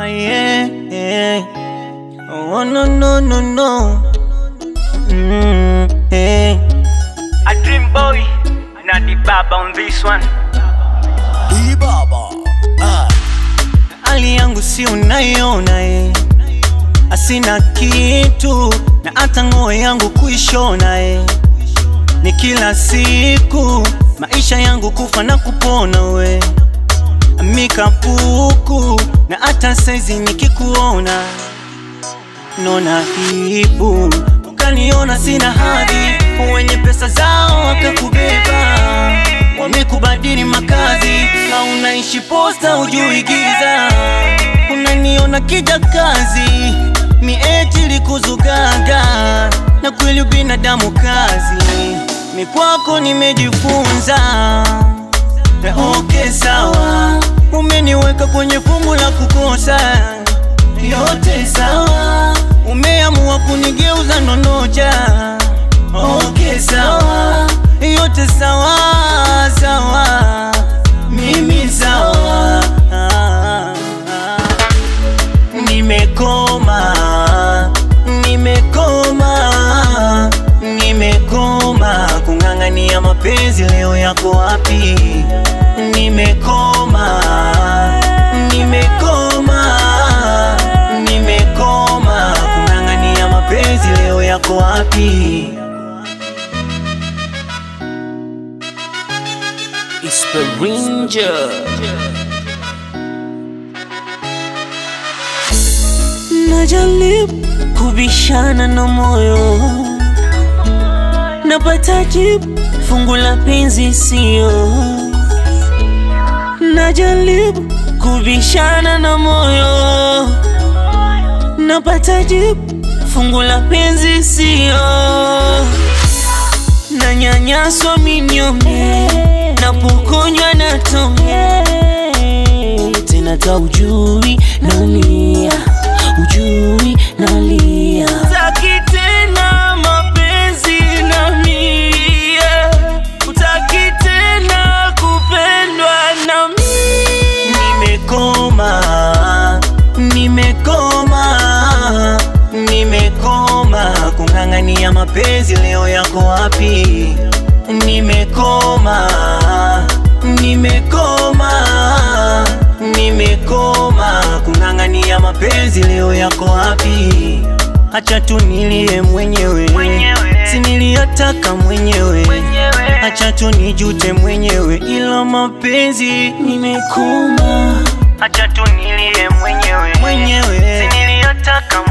yeah, yeah. Oh no no no no. Mm, yeah. A dream boy, not the baba on this one. Ibaba. Ah. Hali yangu si unaiona eh. Asina kitu na hata nguo yangu kuishona eh. Ni kila siku maisha yangu kufa na kupona we mikapuku na hata saizi nikikuona nona hibu ukaniona sina hadhi wenye pesa zao wakakubeba wamekubadili makazi na unaishi posta ujui giza unaniona kija kazi mieti likuzugaga na kweli binadamu kazi mi kwako nimejifunza Na okay sawa umeniweka kwenye fungu la kukosa yote sawa umeamua kunigeuza ndonoja okay sawa yote sawa sawa mimi sawa nimekoma nimekoma nimekoma kung'ang'ania mapenzi leo yako wapi nimekoma nimekoma nimekoma kung'ang'ania mapenzi leo yako wapi It's the Ranger. najaribu kubishana na moyo napata jibu fungu la penzi sio najaribu kubishana na moyo napata jibu fungu la penzi sio nanyanyaswa minyonge napokonywa na tonge tena ta ujui nalia ujui nalia taki tena mapenzi na mie utaki tena kupendwa na mie nimekoma nimekoma nimekoma kung'ang'ania mapenzi leo yako wapi nimekoma nimekoma nimekoma kung'ang'ania mapenzi leo yako wapi hacha tu nilie mwenyewe, Mwenyewe. si niliyataka mwenyewe Mwenyewe. hacha tu nijute mwenyewe ila mapenzi nimekoma Acha tu nilie mwenyewe, mwenyewe si niliyotaka